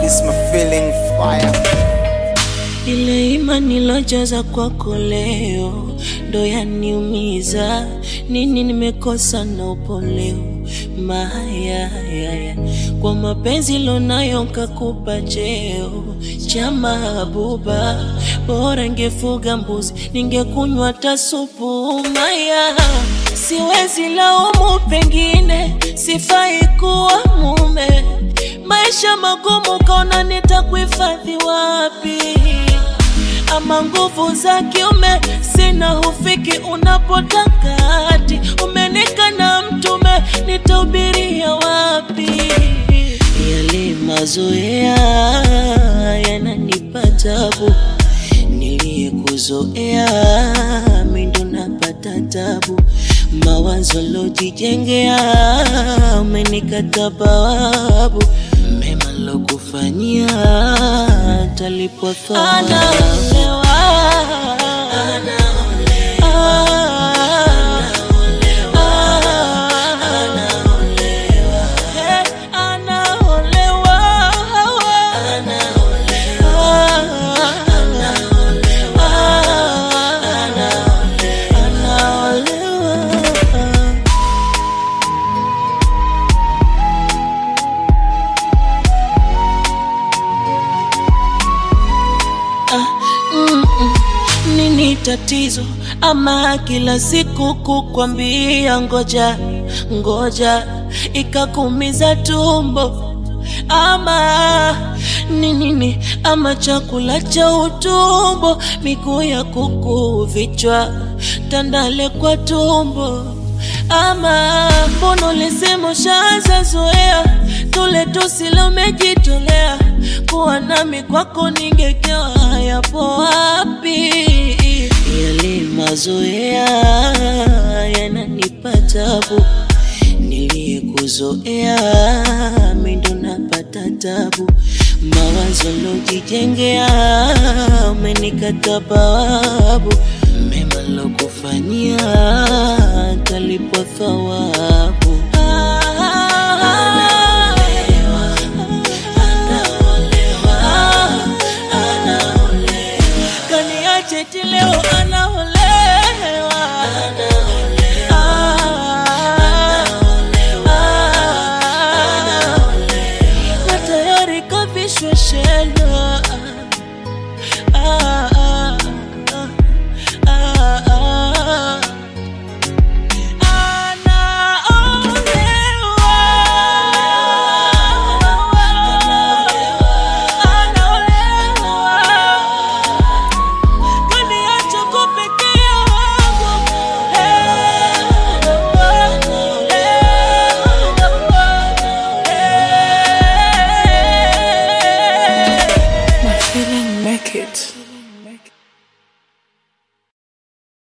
This my feeling fire. Ile imani nilojaza kwako leo ndo yaniumiza. Nini nimekosa na upo leo maya yaya kwa mapenzi lonayo kakupa cheo cha mahabuba, bora ngefuga mbuzi ningekunywa hata supu maya. Siwezi laumu, pengine sifai kuwa mume. Maisha magumu, kaona nitakuhifadhi wapi? ama nguvu za kiume sina, hufiki unapotaka hati umenika na mtume, nitahubiria wapi? Yale mazoea yananipa tabu, niliyekuzoea mimi ndo napata tabu, mawazo lojijengea umenikata bawabu, mema lokufanyia talipwa thawabu. Nini tatizo ama kila siku kukwambia ngoja ngoja ikakumiza tumbo ama ni nini ama chakula cha utumbo miguu ya kuku vichwa tandale kwa tumbo ama mbona ulisema ushaanza zoea tule tusile umejitolea kuwa nami kwako ningekewa yapo wapi yale mazoea yananipa tabu niliyekuzoea mimi ndo napata tabu mawazo lojijengea umenikata bawabu mema lokufanyia talipwa thawabu